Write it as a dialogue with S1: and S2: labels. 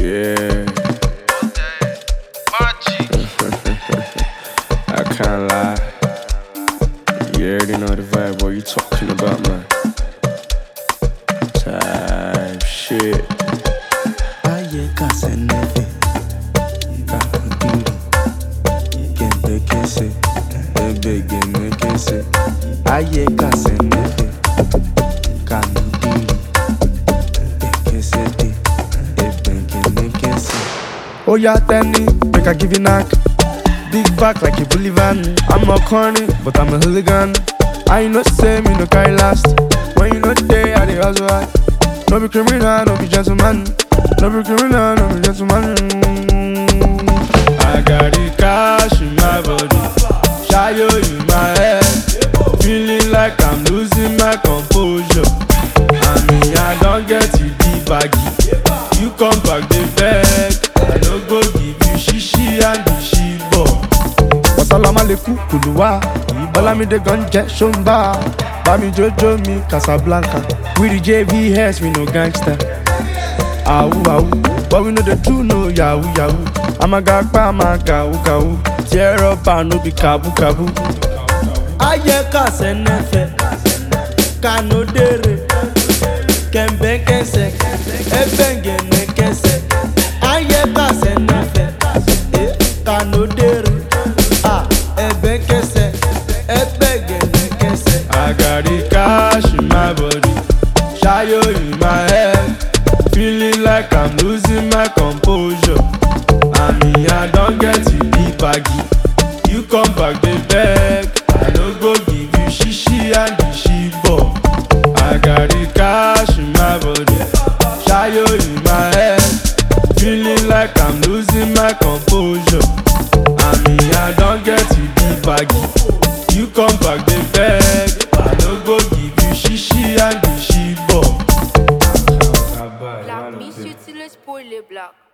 S1: Yeah, I can't lie. You already know the vibe. What you talking about, man? Type shit.
S2: Aye kasenefe Kakudiri Kente kese Ebe gene kese Aye kasenefe Kanudiri Kese de Ebe gene kese Oh yeah, Tenny, make I give you knock Big back like a Bolivian I'm not corny, but I'm a hooligan I know say me no carry last When you know day, I dey hustle hard No be criminal, no be gentleman No be criminal, no be gentleman I got the cash in my body Shayo in my head Feeling like I'm losing my composure I mean, I don't get you the baggy You come back the beg I no go give you shishi and the shibo Wasalamaleikum kuluwa Olamide gun jẹ ṣomba Bami jojo mi Casablanca We the JVS we no gangster Awu awu But we no dey do no yahoo yahoo Amagagba amagawu gawu Tear up and no be kabu kabu Ayé kàsẹ̀ nẹ́fẹ̀ Kanodere Kẹ̀mbẹ́ kẹsẹ̀ Ẹbẹ̀ngẹ̀ nẹ́kẹsẹ̀ Ayé kàsẹ̀ nẹ́fẹ̀ Kanodere Ah, ẹbẹ̀ kẹsẹ̀ Ẹbẹ̀ngẹ̀ nẹ́kẹsẹ̀. I got the cash in my body Shayo in my head Feeling like I'm losing my composure I mean, I don't get you the baggy You come back the beg I no go give you shishi and the shibo I got the cash in my body Shayo in my head Feeling like I'm losing my composure I mean, I don't get you the baggy You come back the beg I no go give you shishi and the shibo
S3: Black, Miss Utile spoil les blagues.